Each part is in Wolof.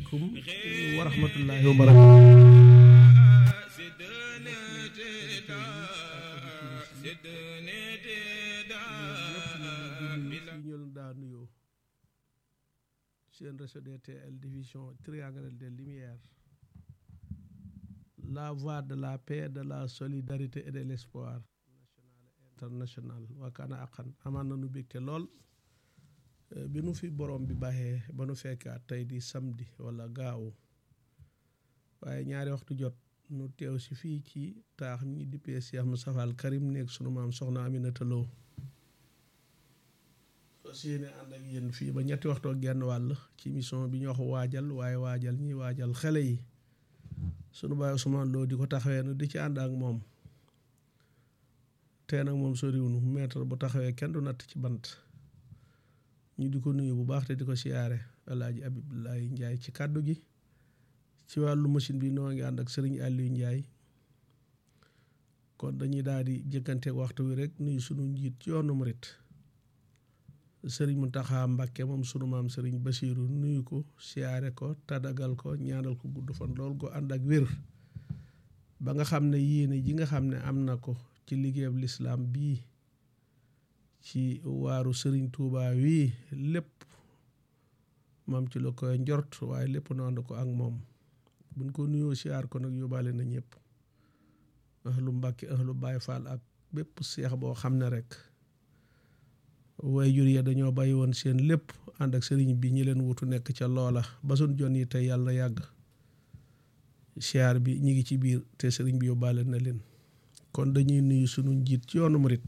asalaamaaleykum wa rahmatullahi wa barakatu ñol daa nuyoo seen réseau DTL division triangle des lumières la voix de la paix de la solidarité et de l'espoir national et international waakaana aqan amaan na nu bégte lool bi nu fi borom bi baaxee ba nu fekkaat tey di samedi wala gaawu waaye ñaari waxtu jot nu teew si fii ci taax ñi dippee Cheikh Moustapha Al Karim nekk sunu maam soxna Aminata Lo fas yéene ànd ak yéen fii ba ñetti waxtu ak genn wàll ci mission bi ñu wax waajal waaye waajal ñi waajal xale yi sunu baay Ousmane Lo di ko taxawee nu di ci ànd ak moom tey nag moom soriwunu mètre bu taxawee kenn du natt ci bant ñu di ko nuyu bu baax te di ko siyaare alaaji Abibulaay Njaay ci kàddu gi ci wàllu machine bi noo ngi ànd ak sëriñ Aliou Njaay kon dañuy daal di jëkkanteeg waxtu wi rek nuyu sunu njiit ci yoonu murit sëriñ Muntaxa Mbàkke moom sunu maam sëriñ Basiiru nuyu ko siyaare ko tadagal ko ñaanal ko gudd fan lool ko ànd ak wér ba nga xam ne yéene ji nga xam ne am na ko ci liggéeyab lislaam bii ci waaru sëriñ Tuuba wii lépp moom ci la koy njort waaye lépp nu ànd ko ak moom buñ ko nuyoo siyaar ko nag yóbbaale na ñëpp ahlu Mbàkke ahlu Baay Faal ak bépp seex boo xam ne rek way jur ya dañoo bàyyi woon seen lépp ànd ak sëriñ bi ñi leen wutu nekk ca loola ba suñ jon yi tey yàlla yàgg siyaar bi ñi ngi ci biir te sëriñ bi yóbbaale na leen kon dañuy nuyu sunu njiit ci yoonu murit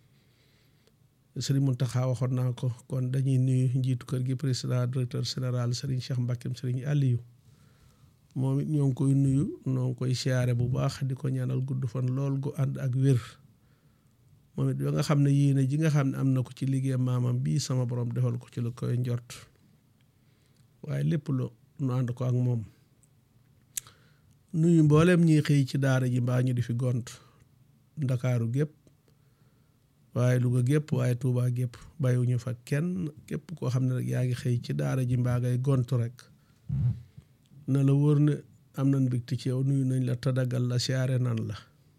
sëriñ Muntaxa waxoon naa ko kon dañuy nuyu njiitu kër gi président directeur général sëriñ Cheikh Mbackeem sëriñ Aliou moom it ñoo ngi koy nuyu ñoo ngi koy siyaare bu baax di ko ñaanal gudd fan lool gu ànd ak wér moom it ba nga xam ne yéene ji nga xam ne am na ko ci liggéey maamam bii sama borom defal ko ci la koy njort waaye lépp lu nu ànd ko ak moom nuyu mboolem ñiy xëy ci daara ji mbaa ñu di fi gont ndakaaru gépp waaye Louga gépp waaye Touba gépp bàyyiwuñu fa kenn képp koo xam ne rek yaa ngi xëy ci daara ji mbaa ngay gontu rek na la wóor ne am nañ mbégte ci yow nuyu nañ la tadagal la siyaare nan la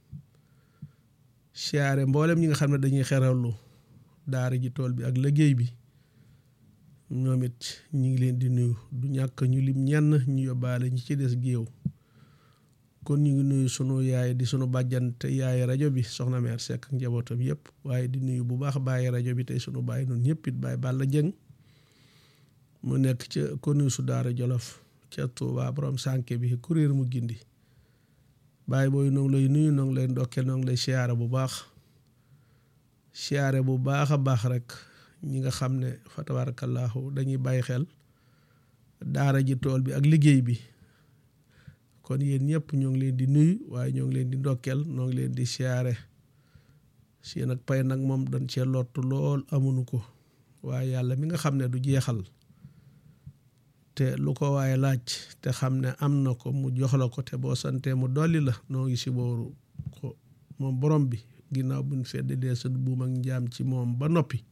siyaare mboolem ñi nga xam ne dañuy xerawlu daara ji tool bi ak liggéey bi ñoom it ñi ngi leen di nuyu du ñàkk ñu lim ñenn ñu yóbbaale ñi ci des géew kon ñu ngi nuyu sunu yaay di sunu bàjjante yaay rajo bi soxna meer Seck ak njabootam yëpp waaye di nuyu bu baax bàyyi rajo bi tey sunu bàyyi noonu ñëpp it bàyyi Balla Jëng mu nekk ca konu su daara Jolof ca Tuuba borom sànke bi kuréer mu gindi bàyyi booy noo ngi lay nuyu noo ngi lay ndokkeel noo ngi lay siyaare bu baax siyaare bu baax a baax rek ñi nga xam ne fa tabarakallahu dañuy bàyyi xel daara ji tool bi ak liggéey bi kon yéen ñëpp ñoo ngi leen di nuyu waaye ñoo ngi leen di ndokkeel ñoo ngi leen di siyaare si nag pay nag moom dañ cee lottu lool amuñu ko waaye yàlla mi nga xam ne du jeexal te lu ko waaye laaj te xam ne am na ko mu jox la ko te boo santee mu dolli la noo ngi si booru ko moom borom bi ginnaaw buñ fedd dee sa buum ak njaam ci moom ba noppi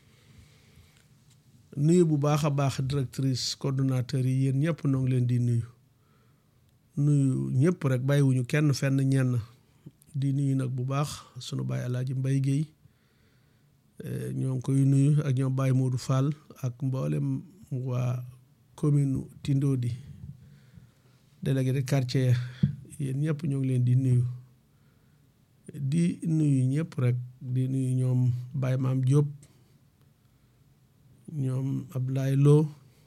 nuyu bu baax a baax directrice coordonnateur yi yéen ñëpp noo ngi leen di nuyu nuyu ñëpp rek bàyyiwuñu kenn fenn ñenn di nuyu nag bu baax sunu baay alaaji mbay géey ñoo ngi koy nuyu ak ñoom Baye Modou Fall ak mboolem waa commune Tindodi délégué de quartier yéen ñëpp ñoo ngi leen di nuyu di nuyu ñëpp rek di nuyu ñoom Baye Maam Diop ñoom Ablaye Lo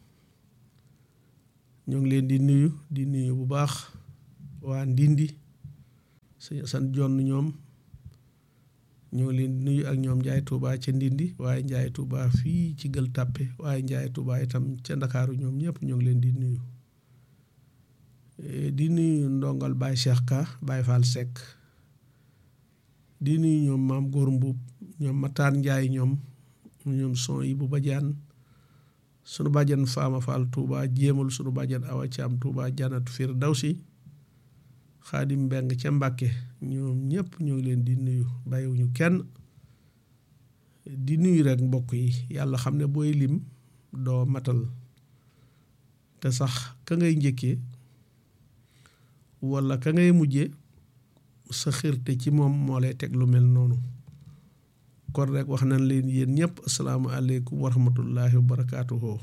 ñoo ngi leen di nuyu di nuyu bu baax waa Ndindi sëñ San Jonn ñoom ñoo ngi leen di nuyu ak ñoom Njaay Tuuba ca Ndindi waaye Njaay Tuuba fii ci Gël Tàppe waaye Njaay Tuuba itam ca Ndakaaru ñoom ñëpp ñoo ngi leen di nuyu di nuyu ndongal Baye Cheikh Ka Baye Fall Seck di nuyu ñoom Maam Góor Mbuub ñoom Mataan Njaay ñoom ñoom son yi bu bajaan sunu bàjjan Faama Fall Touba jéemal sunu bàjjan Awa Caam Touba Janatu Firdawsi Xaadim Mbeng ca Mbàkke ñoom ñëpp ñoo ngi leen di nuyu bàyyiwuñu kenn di nuyu rek mbokk yi yàlla xam ne booy lim doo matal te sax ka ngay njëkkee walla ka ngay mujje sa xirte ci moom moo lay teg lu mel noonu kon rek wax nañ leen yéen ñëpp asalaamaaleykum wa rahmatullahi wa barakaatuhu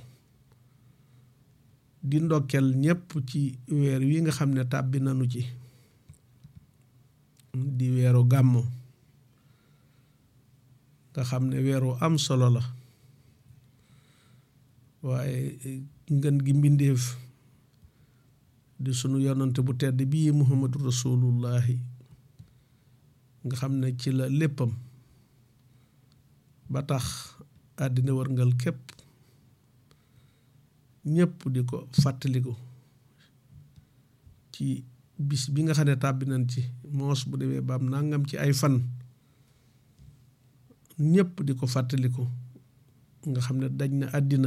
di ndokkel ñëpp ci weer wi nga xam ne tàbbi nanu ci di weeru gàmmo nga xam ne weeru am solo la waaye ngën gi mbindeef di sunu yonante bu tedd bii muhammadu rasulullahi nga xam ne ci la léppam ba tax àddina wërngal képp ñépp di ko fàttaliku ci bis bi nga xam ne tàbbi nañ ci moos bu demee baam nangam ci ay fan ñépp di ko fàttaliku nga xam ne daj na àddina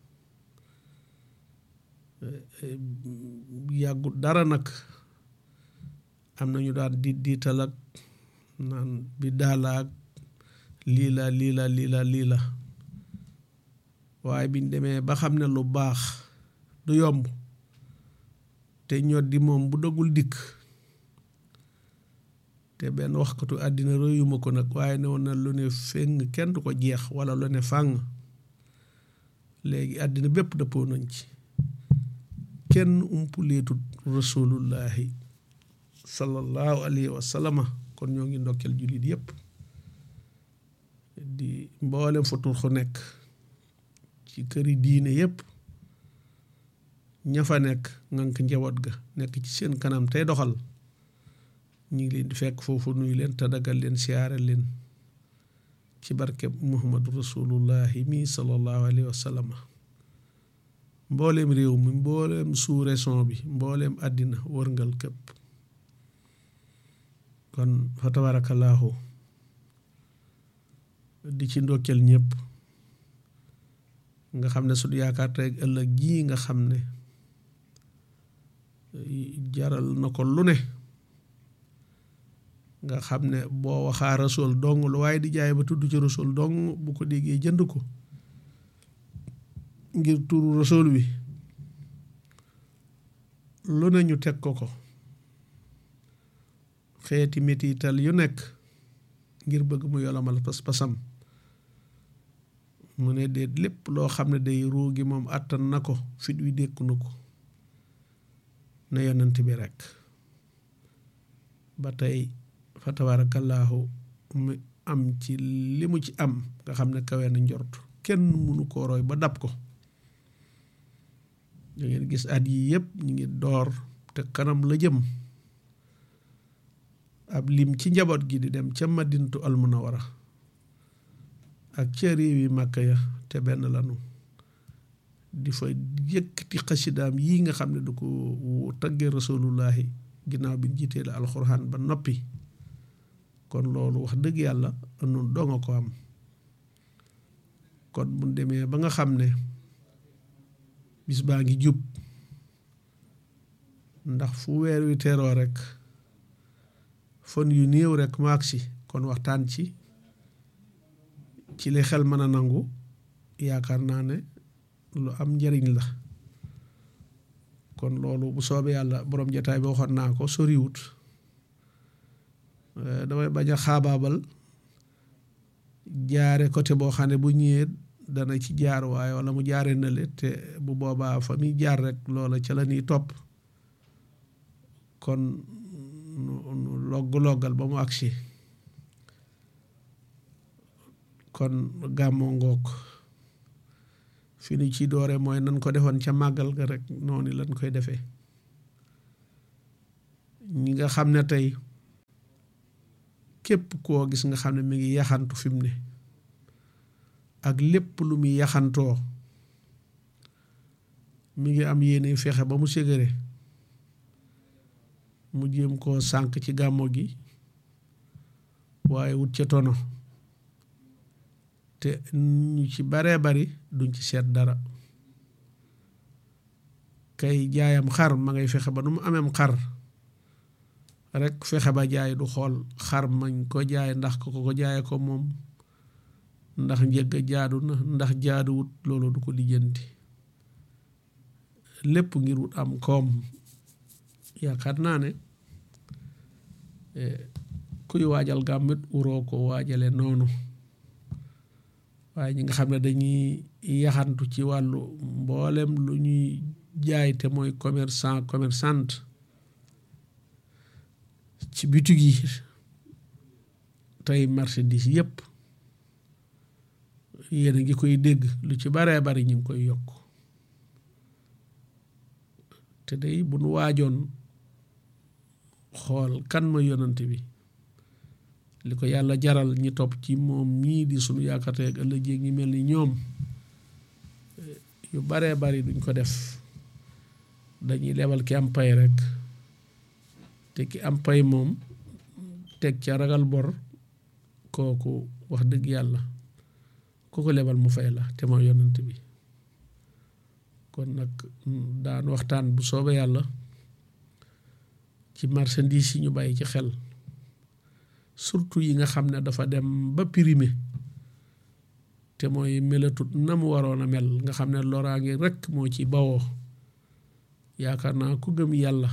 yàggut dara nag am na ñu daan di diital ak naan bi daalaak lii la lii la lii la lii la waaye biñ demee ba xam ne lu baax du yomb te ñoo di moom bu dagul dikk te benn waxkatu àddina royuma ko nag waaye ne woon na lu ne feng kenn du ko jeex wala lu ne fàng léegi àddina bépp dëppoo nañ ci kenn umpuleetut rasulullahi sallallahu alayhi wa sallama kon ñoo ngi ndokkeel jullit yépp di mboolem fa turxu nekk ci këri diine yépp ña fa nekk ngank njaboot ga nekk ci seen kanam tey doxal ñu ngi leen di fekk foofu nuyu leen te dagal leen siyaare leen ci barkeb muhammadu rasulullahi mi sallallahu alayhi wa sallama mbooleem réew mi mbooleem sous-région bi mbooleem àddina wërngal képp kon fa tabarakallahu di ci ndokkeel ñëpp nga xam ne suñu yaakaar tey ëllëg jii nga xam ne jaral na ko lu ne nga xam ne boo waxaa rasul dong lu waaye di jaay ba tudd ci rasul dong bu ko déggee jënd ko ngir turu rasul wi lu ne ñu teg ko ko xeeti metital yu nekk ngir bëgg mu yolomal pas-pasam mu ne déet lépp loo xam ne day ruugi moom àttan na ko fit wi dékku na ko na yonent bi rekk ba tey fa tabaarakallaahu mu am ci li mu ci am nga xam ne kawe na njort kenn mënu koo roy ba dab ko da ngeen gis at yi yëpp ñu ngi door te kanam la jëm ab lim ci njaboot gi di dem ca madinatu almunawara ak ca réew yi màkka ya te benn lanu di fa yëkkati xasidaam yii nga xam ne du ko taggee rasulullahi ginnaaw bi jiitee la alxuraan ba noppi kon loolu wax dëgg yàlla nun doonga ko am kon bu demee ba nga xam ne bis baa ngi jub ndax fu weer wi teeroo rek fan yu néew rek mu agsi kon waxtaan ci ci li xel mën a nangu yaakaar naa ne lu am njariñ la kon loolu bu soobee yàlla borom jataay bi waxoon naa ko soriwut damay bañ a xaabaabal jaare côté boo xam ne bu ñëwee dana ci jaar waaye wala mu jaare na le te bu boobaa fa muy jaar rek loola ca la ñuy topp kon nu logg-loggal ba mu agsi kon gàmmoo ngoog fi nu ci doore mooy nan ko defoon ca màggal ga rek noonu lañ koy defee ñi nga xam ne tey képp koo gis nga xam ne mi ngi yaxantu fi mu ne ak lépp lu muy yaxantoo mi ngi am yéene fexe ba mu ségare mu jéem koo sànq ci gàmmo gi waaye wut ca tono te ñu ci baree bari duñ ci seet dara kay jaayam xar ma ngay fexe ba nu mu ameem xar rek fexe ba jaay du xool xar mañ ko jaay ndax ko ko jaaye ko moom ndax njëgg jaadu na ndax jaaduwut loolu du ko lijjanti lépp ngir wut am koom yaakaar naa ne kuy waajal gàmmit uroo ko waajale noonu waaye ñi nga xam ne dañuy yaxantu ci wàllu mboolem lu ñuy jaay te mooy commerçant commerçante ci bitig yi tey marchandise yépp yéen a ngi koy dégg lu ci baree bari ñu ngi koy yokk te day bu nu waajoon xool kan ma yonante bi li ko yàlla jaral ñi topp ci moom ñii di sunu yaakaar ak ëllëg jéeg ñi mel ni ñoom yu baree bari duñ ko def dañuy lebal ki am pay rek te ki am pay moom teg ca ragal bor kooku wax dëgg yàlla ku ko lebal mu fay la te mooy yonent bi kon nag daan waxtaan bu soobee yàlla ci marchandise yi ñu bàyyi ci xel surtout yi nga xam ne dafa dem ba primé te mooy melatut na mu waroon a mel nga xam ne loraange rekk moo ci bawoo yaakaar naa ku gëm yàlla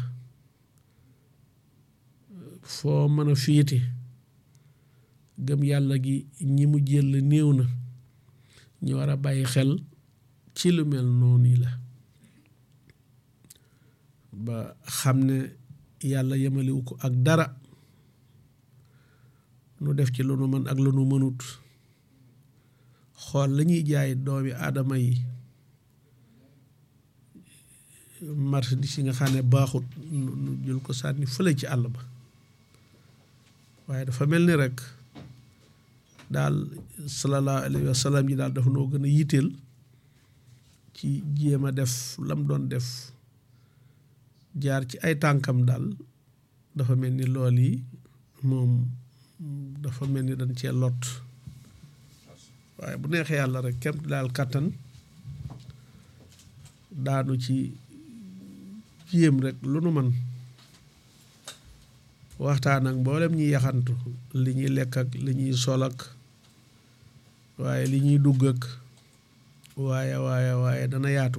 foo mën a féete gëm yàlla gi ñi mu jël néew na ñu war a bàyyi xel ci lu mel noonu la ba xam ne yàlla yemaliwu ko ak dara nu def ci lu nu mën ak lu nu mënut xool la ñuy jaay doomi aadama yi marchandise yi nga xam ne baaxut nu jël ko sànni fële ci àll ba waaye dafa mel ni rek daal sallallahu alayhi wa sallam ji daal dafa noo gën a yitteel ci jéem a def lam doon def jaar ci ay tànkam daal dafa mel ni lool yi moom dafa mel ni dañ cee lot waaye bu neexee yàlla rek kem daal kàttan daanu ci jéem rek lu nu man waxtaan ak mboolem ñi yaxantu li ñuy lekk ak li ñuy sol ak waaye li ñuy dugg ak waaye waaye waaye dana yaatu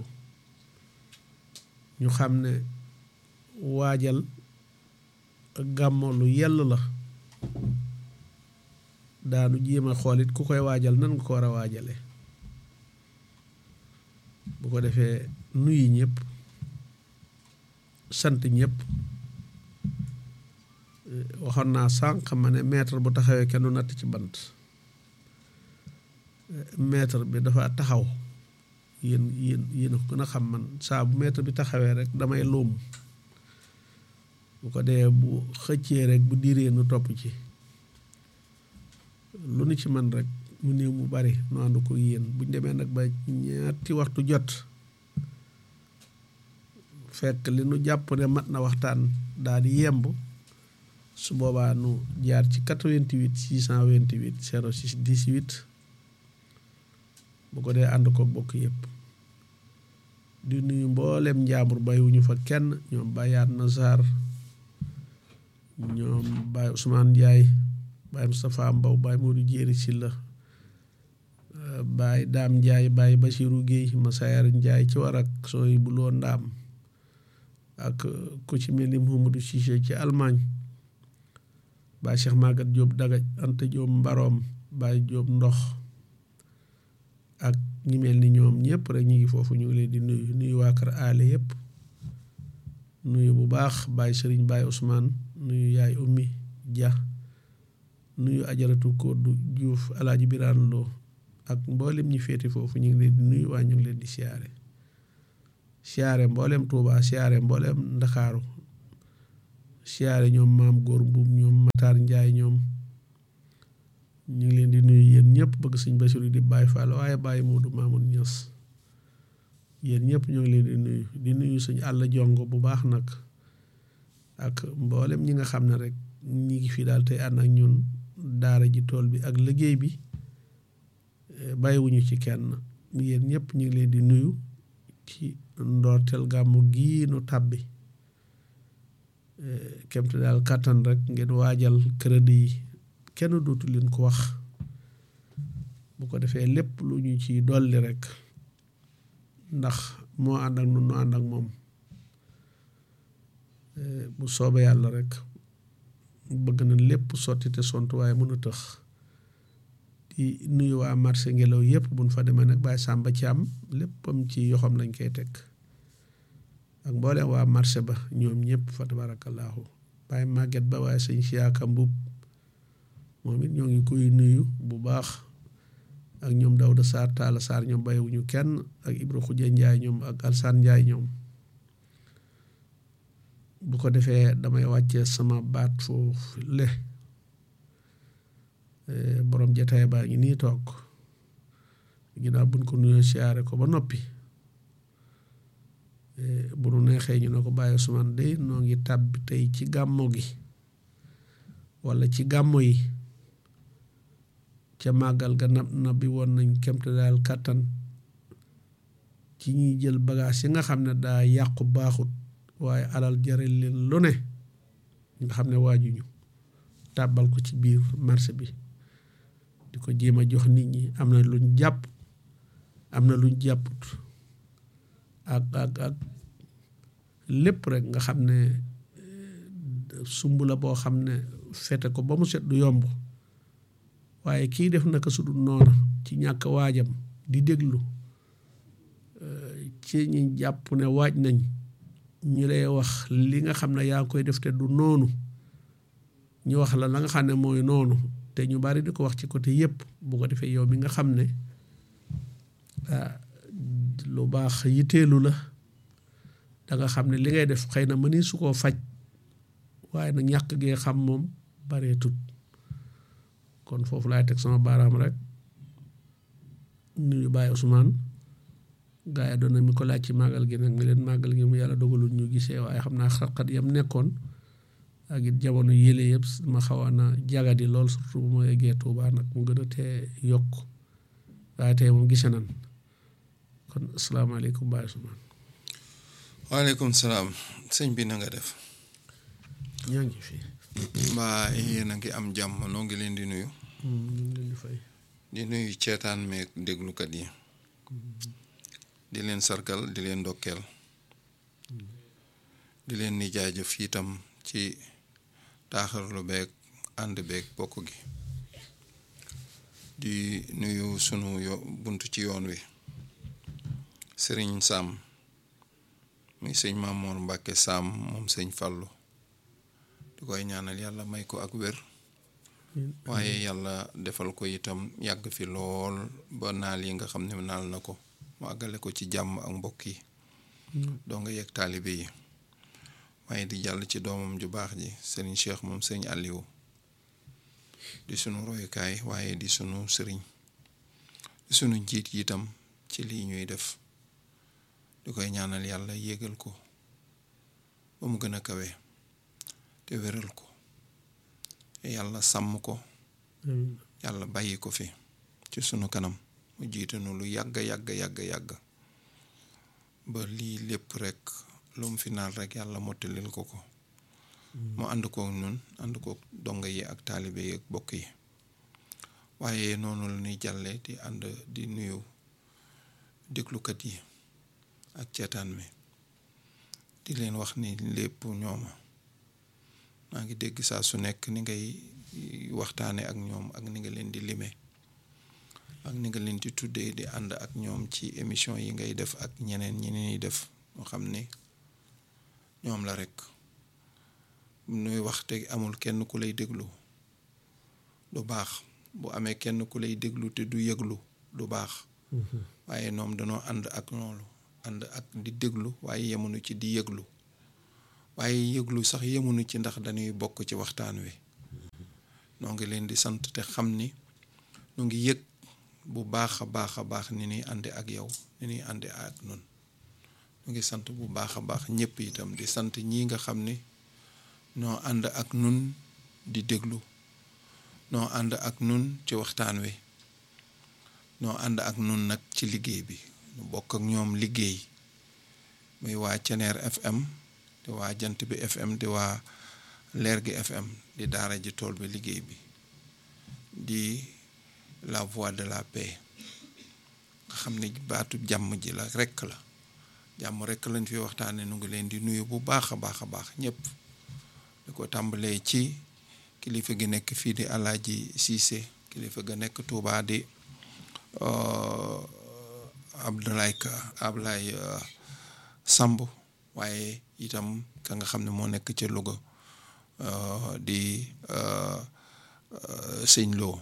ñu xam ne waajal gàmmo lu yell la daanu jéem a xoolit ku koy waajal nan nga ko war a waajale bu ko defee nuyu ñëpp sant ñëpp waxoon naa sànq ma ne maître bu taxawee kenn du natt ci bant maître bi dafa taxaw yéen yéen yéen a ko gën a xam man saa bu maître bi taxawee rek damay luum bu ko dee bu xëccee rek bu diiree nu topp ci lu nu ci man rek mu néew mu bari nu ànd ko yéen buñ demee nag ba ñaati waxtu jot fekk li nu jàpp ne mat na waxtaan daal di yemb su boobaa nu jaar ci 88 628 06 18 bu ko dee ànd ko bokk yëpp di nuyu mboolem njaambur bàyyiwuñu fa kenn ñoom bàyyaat na Sarr ñoom Baye Ousmane Ndiaye Baye Moustapha Mbow Baye Modou Jéeri Silla Baye Daam Ndiaye Baye Basiru Guèye Masayar Ndiaye ci war ak sooy bu loo ndaam ak ku ci mel ni Mouhamadou Cissé ci Allemagne Baye Cheikh Magat Diop Dagaj Anta Diop Mbaroom Baye Diop Ndox ak ñi mel ni ñoom ñëpp rek ñu ngi foofu ñu ngi leen di nuyu nuyu waa kër aale yëpp nuyu bu baax Baye Serigne Baye Ousmane nuyu yaay ummi Dia nuyu ajaratu Koddu Diouf alaaji Biraan Lo ak mboolem ñi féete foofu ñu ngi leen di nuyu waa ñu ngi leen di siyaare siyaare mboolem Touba siyaare mboolem Ndakaaru siyaare ñoom maam góor mbuub ñoom Matar Njaay ñoom ñu ngi leen di nuyu yéen ñëpp bëgg sëñ Basiru di Baay Faal waaye Baay Moodu Maamun Ñas yéen ñëpp ñoo ngi leen di nuyu di nuyu sëñ àll jongo bu baax nag ak mboolem ñi nga xam ne rek ñi ngi fi daal tey ànd ak ñun daara ji tool bi ak liggéey bi bàyyiwuñu ci kenn yéen ñëpp ñu ngi leen di nuyu ci ndoorteel gàmmu gii nu tàbbi kemte daal kàttan rek ngeen waajal crédit yi kenn dootu leen ko wax bu ko defee lépp lu ñu ci dolli rek ndax moo ànd ak nun nu ànd ak moom bu soobee yàlla rek bëgg na lépp sotti te sont waaye mën a tëx di nuyu waa marché ngelaw yëpp buñ fa demee nag bàyyi sàmba ci am léppam ci yoxam lañ koy teg ak mbooleem waa marché ba ñoom ñëpp fa tabarakallahu bàyyi màgget ba waaye sëñ siyaaka mbub moom it ñoo ngi koy nuyu bu baax ak ñoom Dawda Sarr Talla Sarr ñoom bàyyiwuñu kenn ak Ibra Xuja Njaay ñoom ak Alsaan Njaay ñoom bu ko defee damay wàcce sama baat foofu le borom jataay baa ngi nii toog ginnaaw buñ ko nuyoo siyaare ko ba noppi bu nu neexee ñu ne ko bàyyi suman de noo ngi tàbbi tey ci gàmmo gi walla ci gàmmo yi ca màggal ga nab na bi woon nañ kemte daal kàttan ci ñuy jël bagage yi nga xam ne daa yàqu baaxut waaye alal jaral leen lu ne nga xam ne waajuñu tàbbal ko ci biir marché bi di ko jéem a jox nit ñi am na luñ jàpp am na luñ jàpput ak ak ak lépp rek nga xam ne sumb la boo xam ne fete ko ba mu set du yomb waaye kii def naka su dul noona ci ñàkk waajam di déglu ci ñi jàpp ne waaj nañ ñu lay wax li nga xam ne yaa ngi koy def te du noonu ñu wax la la nga xam ne mooy noonu te ñu bari di ko wax ci côté yépp bu ko defee yow mi nga xam ne lu baax yitteelu la da nga xam ne li ngay def xëy na mëni su koo faj waaye nag ñàkk gee xam moom baree tut kon foofu laay teg sama baaraam rek nuyu Baye Ousmane gaa yi doon na mi ko laaj ci màggal gi nag mi leen màggal gi mu yàlla dogalul ñu gisee waaye xam naa xat-xat yam nekkoon ak it jamono yële yëpp ma xawoon na jagadi lool surtout bu ma yeggee Tuubaa nag mu gën a tee yokk waaye tey moom gise nan kon asalaamaaleykum Baye Ousmane waaleykum salaam sëñ bi na nga def ñoo ngi fi mbaa yéen a ngi am jàmm noo ngi leen di nuyu ñu ngi leen di fay di nuyu ceetaan meeg déglukat yi di leen sargal di leen ndokkeel di leen ni jaajëf itam ci taaxarlu beeg ànd beeg bokk gi di nuyu sunu yo bunt ci yoon wi sëriñ Sam muy sëñ Mamoor Mbàkke Sam moom sëñ Fàllu di koy ñaanal yàlla may ko ak wér waaye yàlla defal ko itam yàgg fi lool ba naal yi nga xam ne naal na ko mu àggale ko ci jàmm ak mbokk yi doo nga yegg taalibe yi waaye di jàll ci doomam ju baax ji sëriñ Cheikh moom sëriñ Aliou di sunu royukaay waaye di sunu sëriñ di sunu njiit yi itam ci lii ñuy def di koy ñaanal yàlla yéegal ko ba mu gën a kawe te wéral ko yàlla sàmm ko yàlla bàyyi ko fi ci sunu kanam mu jiite nu lu yàgg yàgg yàgg yàgg ba lii lépp rek lu mu fi naan rek yàlla mottalil ko ko mu ànd kook ñun ànd kook donga yi ak taalibe yi ak bokk yi waaye noonu la ñuy jàlle di ànd di nuyu déglukat yi ak ceetaan mi di leen wax ni lépp ñooma maa ngi dégg saa su nekk ni ngay waxtaane ak ñoom ak ni nga leen di lime ak ni nga leen di tuddee di ànd ak ñoom ci émission yi ngay def ak ñeneen ñi ñuy def moo xam ni ñoom la rek nuy wax te amul kenn ku lay déglu du baax bu amee kenn ku lay déglu te du yëglu du baax waaye ñoom danoo ànd ak loolu ànd ak di déglu waaye yemunu ci di yëglu waaye yëglu sax yemunu ci ndax dañuy bokk ci waxtaan wi noo ngi leen di sant te xam ni nu ngi yëg bu baax a baax a baax ni ñuy àndi ak yow ni ñuy àndi ak nun nu ngi sant bu baax a baax ñëpp itam di sant ñii nga xam ni noo ànd ak nun di déglu noo ànd ak nun ci waxtaan wi noo ànd ak nun nag ci liggéey bi nu bokk ak ñoom liggéey muy waa Ceneer FM di waa Jant bi FM di waa Leer gi FM di daara ji tool bi liggéey bi di la voix de la paix nga xam ne baatu jàmm ji la rekk la jàmm rek lañ fi waxtaane nu ngi leen di nuyu bu baax a baax a baax ñëpp di ko tàmbalee ci kilifa gi nekk fii di Alaaji Siise kilifa ga nekk Tuubaa di Abdoulaye Ka Abdoulaye Samb waaye itam ka nga xam ne moo nekk ca Louga di sëñ Lo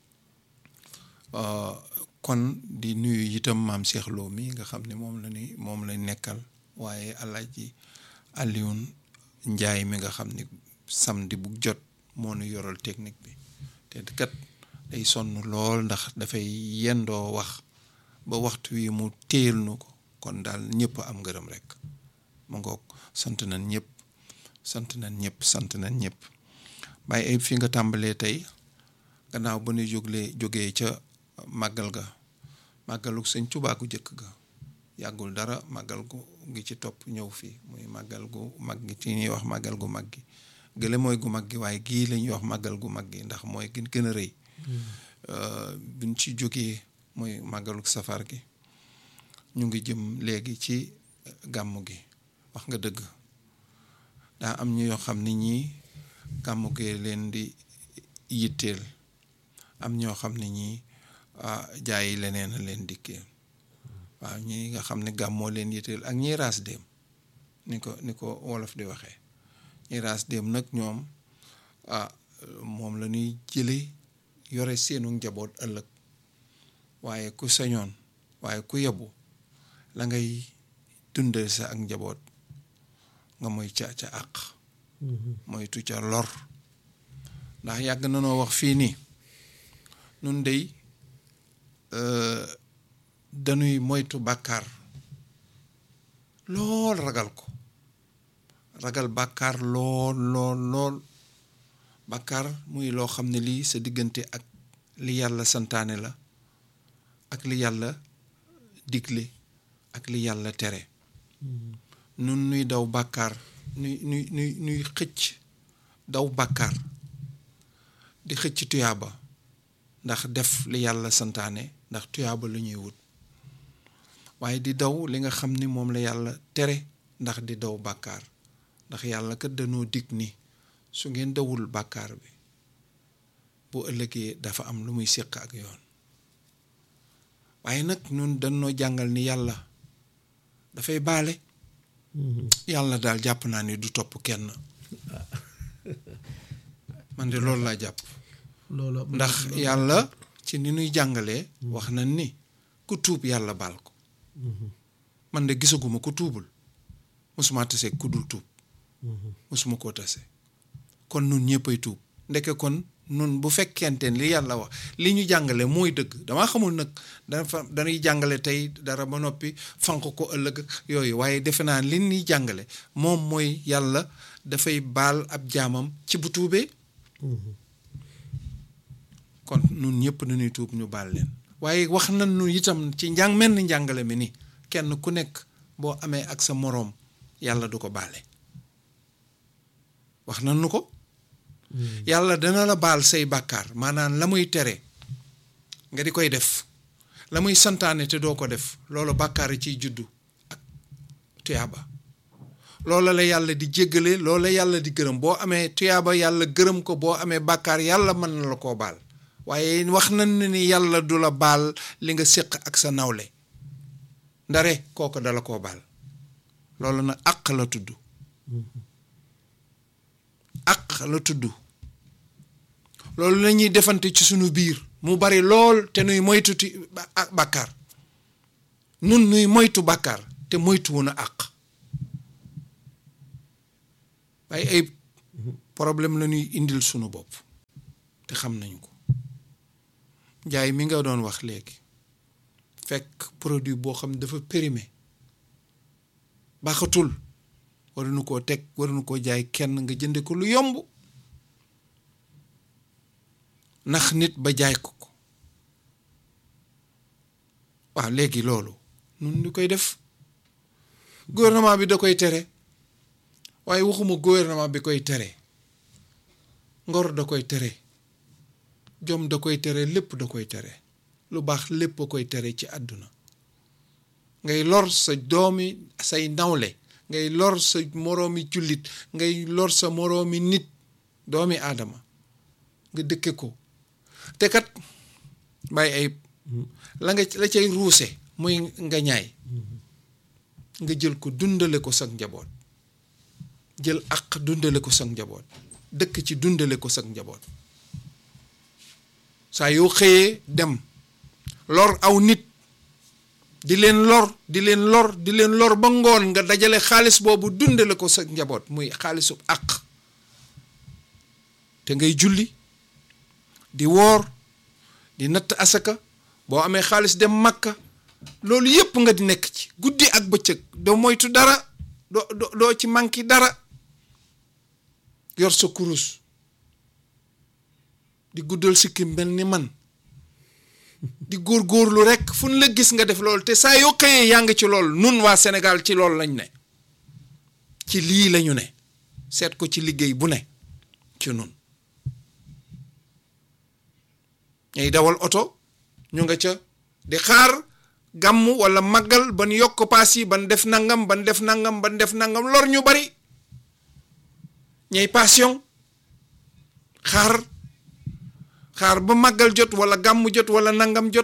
kon di nuyu itam maam Cheikh Lo mi nga xam ne moom la ni moom lañ nekkal waaye Alaaji Alioune Njaay mi nga xam ni samedi bu jot moo nu yoral technique bi te kat day sonn lool ndax dafay yendoo wax ba waxtu wi mu téel nu ko kon daal ñëpp am ngërëm rek ma ngoog sant nañ ñëpp sant nañ ñëpp sant nañ ñëpp bàyyi ay fi nga tàmbalee tey gannaaw ba ñu jóglee jógee ca màggal ga màggalu sëñ Tuubaa gu jëkk ga yàggul dara màggal gu ngi ci topp ñëw fii muy màggal gu mag gi ci ñuy wax màggal gu mag gi gële mooy gu mag gi waaye gii la ñuy wax màggal gu mag gi ndax mooy gën gën a rëy biñ ci jógee mooy màggalu safar gi ñu ngi jëm léegi ci gàmmu gi wax nga dëgg daa am ñu yoo xam ni ñii gàmmu gi leen di yitteel am ñoo xam ne ñii jaayi leneen a leen dikkee waaw ñi nga xam ne gàmmoo leen yitteel ak ñi raas dem ni ko ni ko wolof di waxee ñi raas dem nag ñoom ah moom la ñuy jële yore seenu njaboot ëllëg waaye ku sañoon waaye ku yebu la ngay dundal sa ak njaboot nga moy ca ca àq moytu ca lor ndax yàgg na noo wax fii nii nun dey dañuy moytu bàkkaar lool ragal ko ragal bàkkaar lool lool lool bàkkaar muy loo xam ne lii sa diggante ak li yàlla santaane la ak li yàlla digle ak li yàlla tere nun nuy daw bàkkaar nuy nuy nuy nuy xëcc daw bàkkaar di xëcc tuyaaba ndax def li yàlla santaane ndax tuyaaba la ñuy wut waaye di daw li nga xam ni moom la yàlla tere ndax di daw bàkkaar ndax yàlla kat dañoo dig ni su ngeen dawul bàkkaar bi bu ëllëgee dafa am lu muy séq ak yoon waaye nag ñun dañoo jàngal ni yàlla dafay baale yàlla daal jàpp naa ni du topp kenn man de loolu laa jàpp loolu ndax yàlla ci ni nuy jàngalee wax nañ ni ku tuub yàlla baal ko man de gisaguma ku tuubul mosuma tase ku dul tuub mosuma koo tase kon nun ñëppay tuub ndeke kon nun bu fekkente li yàlla wax li ñu jàngale mooy dëgg damaa xamul nag dafa dañuy jàngale tey dara ba noppi fanq ko ëllëg yooyu waaye defe naa li ñuy jàngale moom mooy yàlla dafay baal ab jaamam ci bu tuubee kon nun ñëpp nañuy tuub ñu baal leen waaye wax nañ nu itam ci njàng mel ni njàngale mi ni kenn ku nekk boo amee ak sa moroom yàlla du ko baale wax nañ nu ko yàlla dana la baal say bàkkaar maanaam la muy tere nga di koy def la muy santaane te doo ko def loolu bàkkaar ciy juddu ak tuyaaba loola la yàlla di jéggale loola yàlla di gërëm boo amee tuyaaba yàlla gërëm ko boo amee bàkkaar yàlla mën na la koo baal waaye wax nañ ne ni yàlla du la baal li nga séq ak sa nawle ndare kooku dala koo baal loolu nag àq la tudd àq la tudd loolu la ñuy defante ci sunu biir mu bari lool te nuy moytu ti bàkkaar nun nuy moytu bàkkaar te moytu wun a àq waaye ay problème la ñuy indil sunu bopp te xam nañ ko njaay mi nga doon wax léegi fekk produit boo xam ne dafa périmé baaxatul waruñu koo teg waruñu koo jaay kenn nga jënde ko lu yomb ndax nit ba jaay ko ko waaw léegi loolu nun ñu koy def gouvernement bi da koy tere waaye waxuma gouvernement bi koy tere ngor da koy tere jom da koy tere lépp da koy tere lu baax lépp a koy tere ci àdduna ngay lor sa doomi say nawle ngay lor sa moroomi jullit ngay lor sa moroomi nit doomi aadama nga dëkke ko te kat bàyyi ayib la nga la cay ruuse muy nga ñaay nga jël ko dundale ko sag njaboot jël ak dundale ko sag njaboot dëkk ci dundale ko sag njaboot saa yoo xëyee dem lor aw nit di leen lor di leen lor di leen lor ba ngoon nga dajale xaalis boobu dundale ko sa njaboot muy xaalisu àq te ngay julli di woor di natt asaka boo amee xaalis dem makka loolu yépp nga di nekk ci guddi ak bëccëg doo moytu dara doo doo ci manki dara yor sa kurus di guddal sikki mel ni man di góorgóorlu rekk fu ñu la gis nga def loolu te saa yoo xëyee yaa ngi ci loolu nun waa Sénégal ci loolu lañ ne ci lii lañu ne seet ko ci liggéey bu ne ci nun ñay dawal oto ñu nga ca di xaar gàmm walla màggal ban yokk paas yi ban def nangam ban def nangam ban def nangam lor ñu bari ñay passion xaar xaar ba màggal jot walla gàmm jot walla nangam jot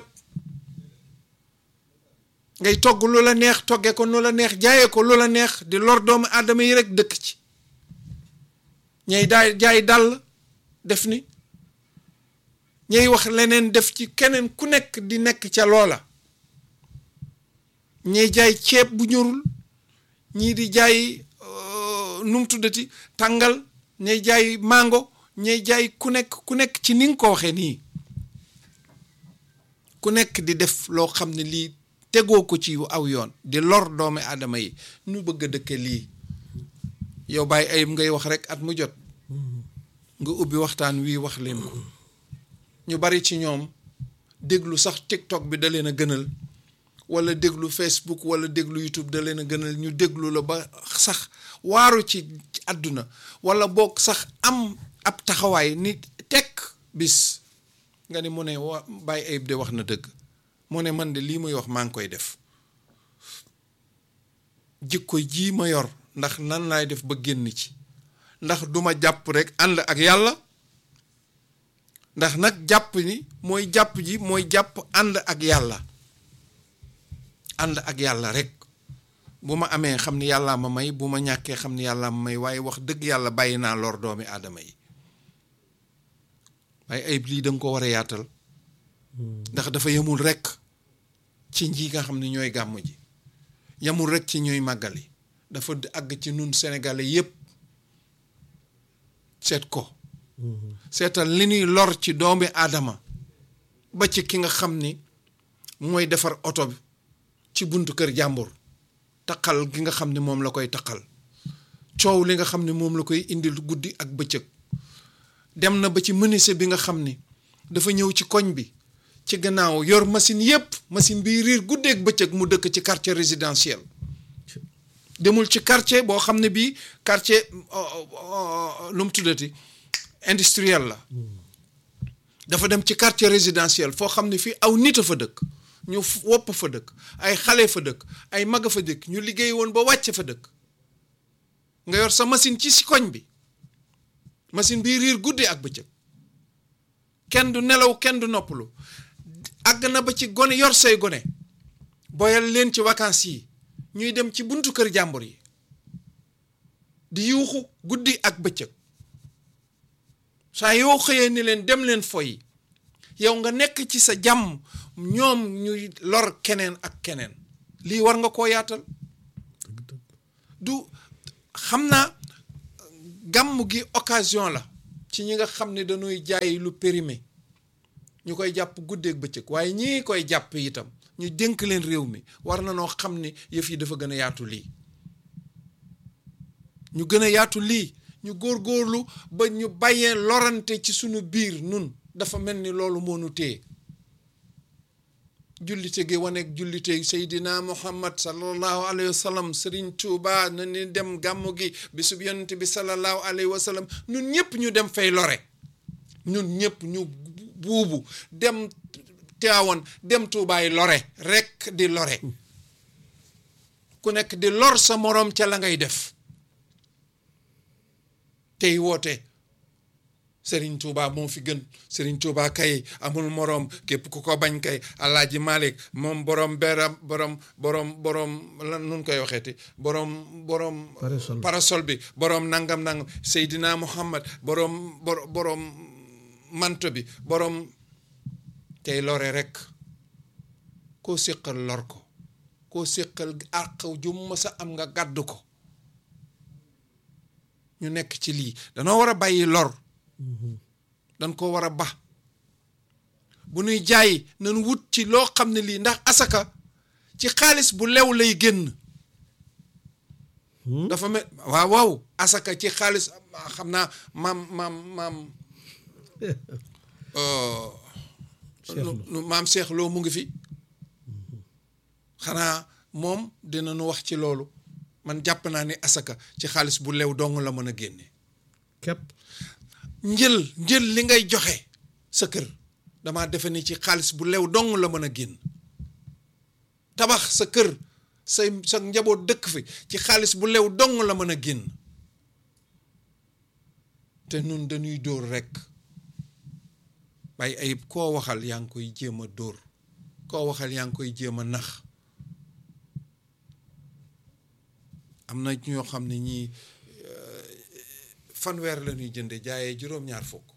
ngay togg lu la neex togge ko nu la neex jaaye ko lu la neex di lor doomu aadama yi rekk dëkk ci ñay daay jaay dàll def ni ñay wax leneen def ci keneen ku nekk di nekk ca loola ñay jaay ceeb bu ñorul ñii di jaay nu mu tuddati tàngal ñay jaay mango ñay jaay ku nekk ku nekk ci ni nga ko waxee nii ku nekk di def loo xam ne lii tegoo ko ci aw yoon di lor doomi aadama yi nu bëgg a dëkke lii yow bàyyi ayib ngay wax rek at mu jot nga ubbi waxtaan wii wax leen ko ñu bari ci ñoom déglu sax TikTok bi da leen a gënal wala déglu Facebook wala déglu YouTube da leen a gënal ñu déglu la ba sax waaru ci àdduna wala boog sax am ab taxawaay ni tekk bis nga ni mu ne wa bàyyi ayib de wax na dëgg mu ne man de lii muy wax maa ngi koy def jikko jii ma yor ndax nan laay def ba génn ci ndax duma jàpp rek ànd ak yàlla ndax nag jàpp ni mooy jàpp ji mooy jàpp ànd ak yàlla ànd ak yàlla rek bu ma amee xam ni yàllaa ma may bu ma ñàkkee xam ni yàllaa ma may waaye wax dëgg yàlla bàyyi naa lor doomi aadama yi waaye ayib lii danga ko war a yaatal ndax dafa yemul rekk ci ñi nga xam ne ñooy gàmm ji yemul rekk ci ñooy màggali dafa àgg ci nun sénégalais yépp seet ko seetal li ñuy lor ci doomi aadama ba ci ki nga xam ni mooy defar oto bi ci buntu kër jàmbur taqal gi nga xam ne moom la koy taqal coow li nga xam ne moom la koy indil guddi ak bëccëg dem na ba ci menuisier bi nga xam ni dafa ñëw ci koñ bi ci gannaaw yor machine yépp machine bi riir guddeeg bëccëg mu dëkk ci quartier résidentiel demul ci quartier boo xam ne bii quartier lu mu tuddati industriel la dafa dem ci quartier résidentiel foo xam ne fii aw nit a fa dëkk ñu wopp fa dëkk ay xale fa dëkk ay mag a fa dëkk ñu liggéey woon ba wàcce fa dëkk nga yor sa machine ci si koñ bi machine bi riir guddi ak bëccëg kenn du nelaw kenn du noppalu àgg na ba ci gone yor say gone boyal leen ci vacances yi ñuy dem ci buntu kër jàmbur yi di yuuxu guddi ak bëccëg saa yoo xëyee ni leen dem leen foy yow nga nekk ci sa jàmm ñoom ñuy lor keneen ak keneen lii war nga koo yaatal du xam naa gàmm gi occasion la ci ñi nga xam ne dañuy jaay lu périmé ñu koy jàpp guddeeg bëccëg waaye ñii koy jàpp itam ñu dénk leen réew mi war na noo xam ne yëf yi dafa gën a yaatu lii ñu gën a yaatu lii ñu góorgóorlu ba ñu bàyyee lorante ci sunu biir nun dafa mel ni loolu moo nu téye jullite gi waneeg jullite Seydina Muhammad sallallahu alayhi wa sallam Serigne Touba na ni dem gàmmu gi bisub yonent bi sallallahu alayhi wa sallam ñun ñëpp ñu dem fay lore ñun ñëpp ñu buubu dem Tiwaawan dem Toubaay lore rekk di lore ku nekk di lor sa moroom ca la ngay def tey woote Serigne Touba moo fi gën Serigne Touba kay amul moroom képp ku ko bañ kay Alaaji Malik moom borom beram borom borom borom lan nun koy waxeeti borom borom Parasol. parasol bi borom nangam nangam Seydina Muhammad borom bor borom manto bi borom tey lore rek koo séqal lor ko koo séqal àq ju mës a am nga gàddu ko ñu nekk ci lii danoo war a bàyyi lor dañ ko war a ba bu nuy jaay nañ wut ci loo xam ne lii ndax asaka ci xaalis bu lew lay génn dafa mel waaw waaw asaka ci xaalis xam naa maam maam maam euh, Cheikh Lo. nu- maam Cheikh Lo mu ngi fi xanaa moom dina nu wax ci loolu man jàpp naa ni asaka ci xaalis bu lew dong la mën a génne képp njël njël li ngay joxe sa kër damaa defe ni ci xaalis bu lew dong la mën a génn tabax sa kër say sa njaboot dëkk fi ci xaalis bu lew dong la mën a génn te nun dañuy dóor rekk bàyyi ayib koo waxal yaa ngi koy jéem a dóor koo waxal yaa ngi koy jéem a nax am na ñoo xam ne ñii fanweer la ñuy jënde jaayee juróom-ñaar fukk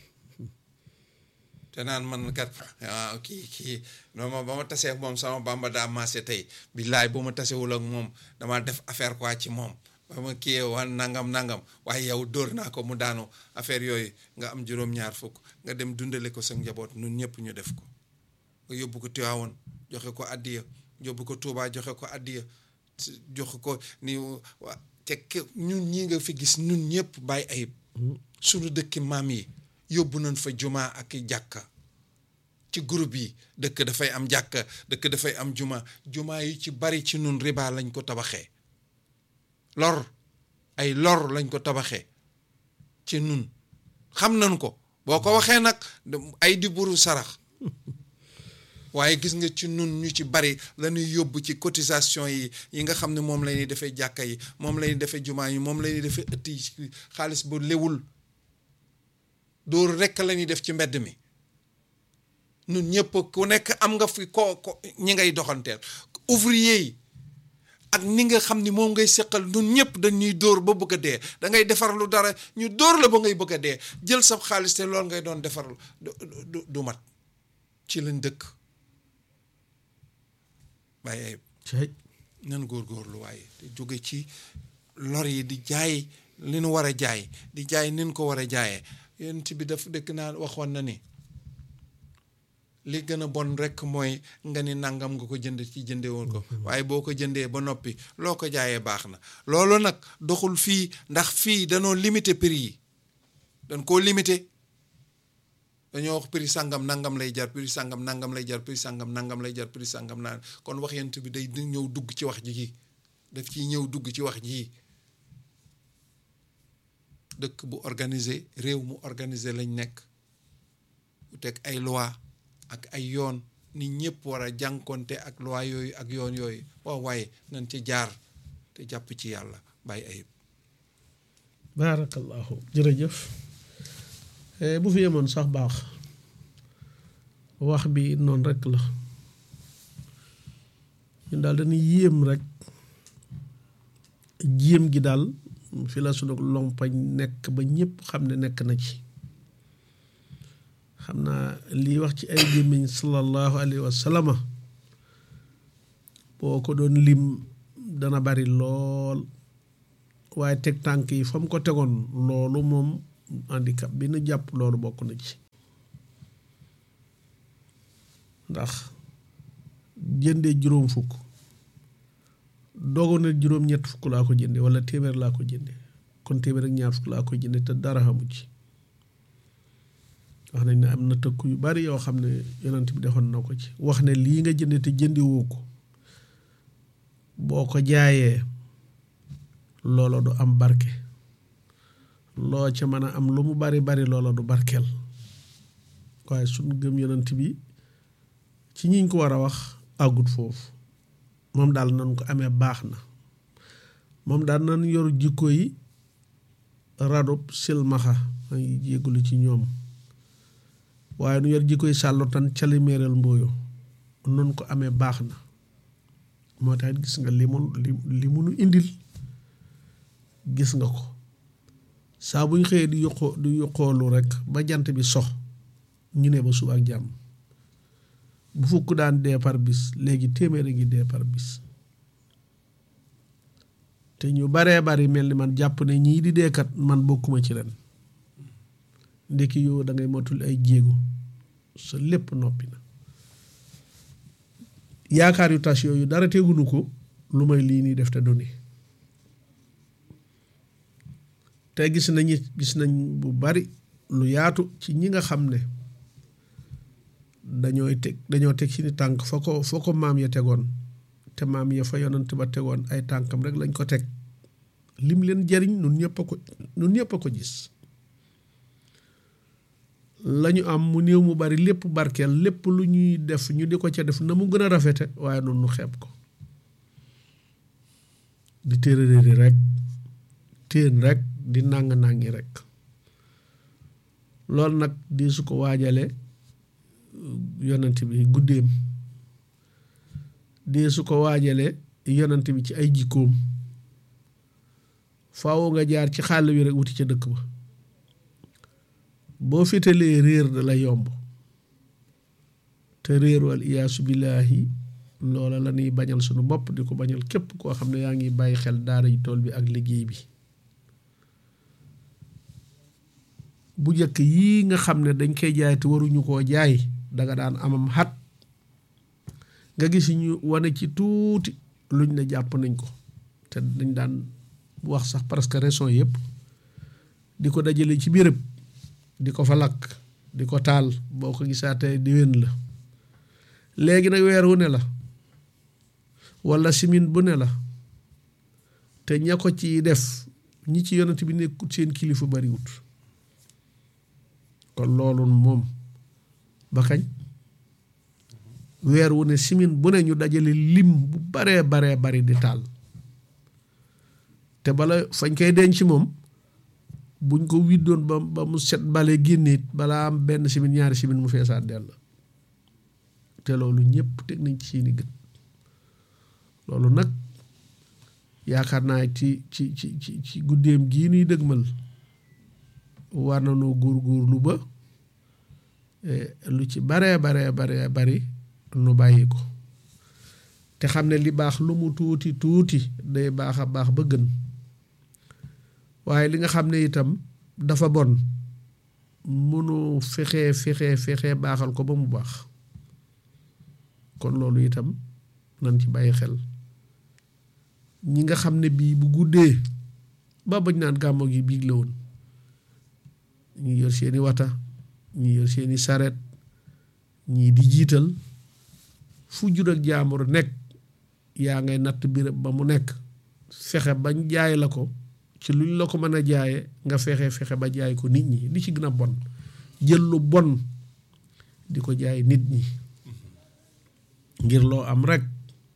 te naan man kat ah kii kii non ma ba ma tasee ak moom sama bamba daa maase tey billaay bu ma tasewul ak moom dama def affaire quoi ci moom ba ma kii wan nangam nangam waaye yow dóor naa ko mu daanu affaire yooyu nga am juróom-ñaar fukk nga dem dundale ko sa njaboot nun ñëpp ñu def ko nga yóbbu ko Tiwaawoon joxe ko addiya yóbbu ko Tuubaa joxe ko addiya joxe ko ni waa te ke- ñun ñi nga fi gis ñun ñëpp bàyyi ayib suñu dëkki maam yi yóbbu nañ fa jumaa ak i jàkka ci groupe yi dëkk dafay am jàkka dëkk dafay am juma jumaa yi ci bari ci nun riba lañ ko tabaxee lor ay lor lañ ko tabaxee ci nun xam nañ ko boo ko waxee nag ay di buru sarax waaye gis nga ci nun ñu ci bari la ñuy yóbbu ci cotisation yi yi nga xam ne moom la ñuy defee jàkka yi moom la ñuy defee jumaa yi moom la ñuy defee ëtt yi xaalis bu lewul dóor rekk la ñuy def ci mbedd mi nun ñëpp ku nekk am nga fi ko ko ñi ngay doxanteel ouvrier yi ak ni nga xam ni moom ngay seqal nun ñëpp dañuy dóor ba bëgg a dee da ngay defar lu dara ñu dóor la ba ngay bëgg a dee jël sa xaalis te loolu ngay doon defar du du du mat ci lañ dëkk waaye cay nan góorgóorlu waaye te jóge ci lor yi di jaay li nu war a jaay di jaay nin ko war a jaayee yonent bi daf dëkk naa waxoon na ni li gën a bon rekk mooy nga ni nangam nga ko jënd ci jënde woon ko waaye boo ko jëndee ba noppi loo ko jaayee baax na loolu nag doxul fii ndax fii danoo limité prix yi dañ koo limité dañoo wax prix sàngam nangam lay jar prix sàngam nangam lay jar prix sàngam nangam lay jar prix sàngam naan kon wax yent bi day ñëw dugg ci wax ji daf ciy ñëw dugg ci wax ji dëkk bu organisé réew mu organisé lañ nekk bu teg ay loi ak ay yoon nit ñëpp war a jànkonte ak loi yooyu ak yoon yooyu waaw waaye nañ ci jaar te jàpp ci yàlla bàyyi ayib baarakallahu jërëjëf Eh, bu fi yemoon sax baax wax bi noonu rekk la ñun daal dañuy yéem rek jéem gi daal fi la sunu lompañ nekk ba ñëpp xam ne nekk na ci xam naa lii wax ci ay gémmiñ sallallahu alayhi wa sallama boo ko doon lim dana bari lool waaye teg tànk yi fa mu ko tegoon loolu moom handicap bi nu jàpp loolu bokk na ci ndax jëndee juróom fukk dogoon na juróom ñett fukk laa ko jënde wala téeméer laa ko jënde kon téeméer ak ñaar fukk laa ko jënde te dara xamu ci wax nañ ne am na tëkku yu bari yoo xam ne yonent bi defoon na ko ci wax ne lii nga jënde te jëndewoo ko boo ko jaayee loola du am barke loo ca mën a am lu mu bari bari loola du barkeel waaye suñ gëm yonent bi ci ñiñ ko war a wax àggut foofu moom daal nan ko amee baax na moom daal nan yor jikko yi radub silmaxa maa ngi jéggulu ci ñoom waaye nu yor jikko yi sàllo tan caliméeral mbooyo nan ko amee baax na moo tax gis nga li mu li munu indil gis nga ko saa buñ xëyee di yokkoo di yokkoolu rek ba jant bi sox ñu ne ba suba ak jàmm bu fukk daan dee par bis léegi téeméer a ngi dee par bis te ñu baree bari mel ni man jàpp ne ñii di deekat man bokkuma ci ren ndekki yow da ngay motul ay jéego sa lépp noppi na yaakaar yu tas yooyu dara tegunu ko lu may lii nii def te doni te gis nañu gis nañ bu bari lu yaatu ci ñi nga xam ne dañooy teg dañoo teg ci ni tànk fa ko fa ko maam ya tegoon te maam ya fa yonant ba tegoon ay tànkam rek lañ ko teg lim leen jariñ nun ñëpp a ko nun ñëpp a ko gis lañu am mu néew mu bari lépp barkeel lépp lu ñuy def ñu di ko ca def na mu gën a rafete waaye noonu nu xeeb ko di téeréeri rek téen rek di nàng-nàngi rek loolu nag di su ko waajale yonent bi guddeem di su ko waajale yonent bi ci ay jikkoom faaw nga jaar ci xàll wi rek wuti ca dëkk ba boo féetalee réer da la yomb te réer wal iyaasu billaahi loola la ñuy bañal sunu bopp di ko bañal képp koo xam ne yaa ngi bàyyi xel daara ji tool bi ak liggéey bi bu njëkk yii nga xam ne dañ koy jaay te waruñu koo jaay danga daan amam xat nga gis ñu wane ci tuuti luñ ne jàpp nañ ko te dañ daan wax sax presque raison yëpp di ko dajale ci béréb di ko fa lakk di ko taal boo ko gisaatee diwén la léegi nag weer wu ne la walla simin bu ne la te ña ko ci def ñi ci yonent bi nekkut seen kilifa bariwut kon loolu moom ba kañ weer wu ne simin bu ne ñu dajale lim bu baree baree bari di taal te bala fañ koy denc moom buñ ko widdoon ba ba mu set bale génneet balaa am benn simin ñaari simin mu feesaat dell te loolu ñëpp teg nañ ci seeni gët loolu nag yaakaar naa ci ci ci ci ci guddeem gii nuy dëgmal war na noo góorgóorlu ba lu ci baree baree baree bari nu bàyyi ko te xam ne li baax lu mu tuuti tuuti day baax a baax ba gën waaye li nga xam ne itam dafa bon mënu fexe fexe fexe baaxal ko ba mu baax kon loolu itam nan ci bàyyi xel ñi nga xam ne bii bu guddee ba bañ naan gàmmo gi biig la woon ñi yor seeni wata ñi yor seeni saret ñii di jiital fu jur ak jaambur nekk yaa ngay natt birab ba mu nekk fexe bañ jaay la ko ci luñ la ko mën a jaaye nga fexe fexe ba jaay ko nit ñi li ci gën a bon jël lu bon di ko jaay nit ñi ngir loo am rek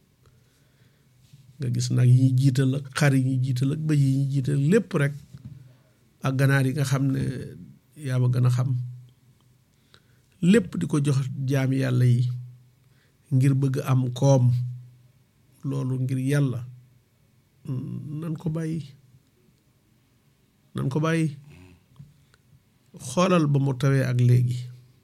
nga gis nag yi jiital ak xar yi ñuy jiital ak bëy yi ñuy jiital lépp rek ak ganaar yi nga xam ne yaa ma gën a xam lépp di ko jox jaam yàlla yi ngir bëgg am koom loolu ngir yàlla nan ko bàyyi nan ko bàyyi xoolal ba mu tawee ak léegi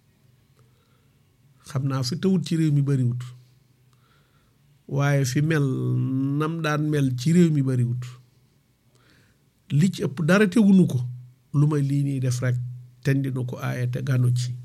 xam naa fi tawut ci réew mi bariwut waaye fi mel nam daan mel ci réew mi bariwut li ci ëpp dara tegunu ko lu may lii nii def rek ten dina ko aaye te gànnu ci